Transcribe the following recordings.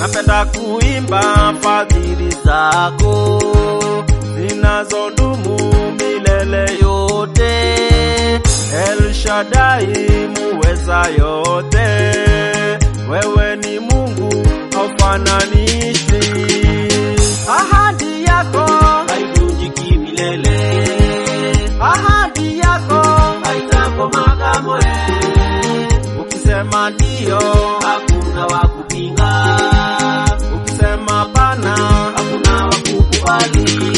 napenda kuimba fadhili zako zinazodumu milele yote. El Shaddai muweza yote, wewe ni Mungu haufananishwi. Ahadi yako haivunjiki milele, ahadi yako haitakoma kamwe. ukisema ndio, Hakuna wa kupinga, ukisema hapana, hakuna wa kukubali.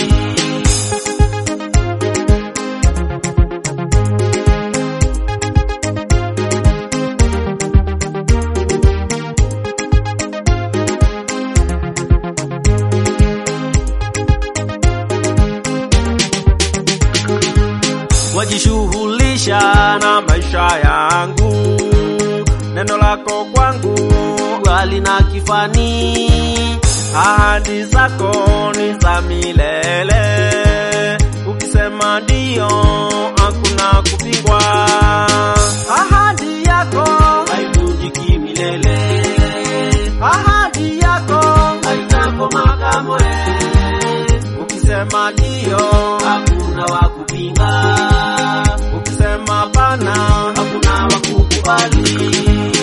wajishughulisha na maisha yangu, neno lako kwangu Halina kifani, ahadi zako ni za milele, ukisema ndio hakuna kupingwa. Ahadi yako, haivunjiki milele, ahadi yako, haitakoma kamwe. ukisema ndio, Hakuna wa kupinga, ukisema hapana, hakuna wa kukubali.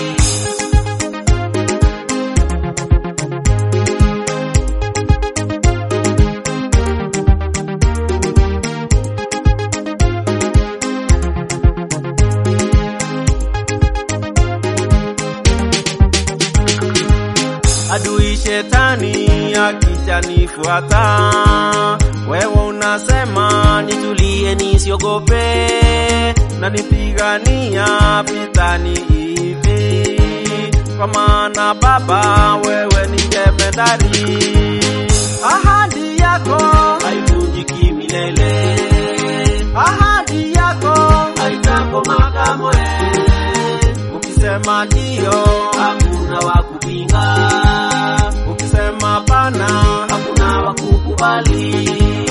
adui shetani akijanifuata, wewe unasema Nitulie nisiogope, nanipigania vitani hivi, kwa maana Baba wewe ni jemedari. Ahadi yako, haivunjiki milele, ahadi yako, haitakoma kamwe. ukisema ndio, Hakuna wa kupinga, ukisema hapana, hakuna wa kukubali.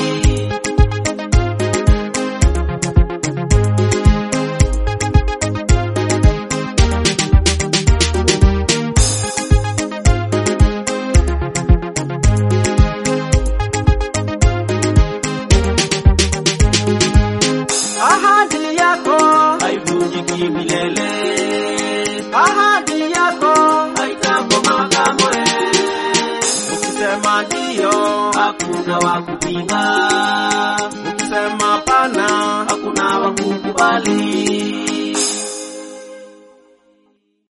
ahadi yako, Haivunjiki milele, ahadi yako, haitakoma kamwe. ukisema ndio, Hakuna wa kupinga, ukisema hapana, hakuna wa kukubali.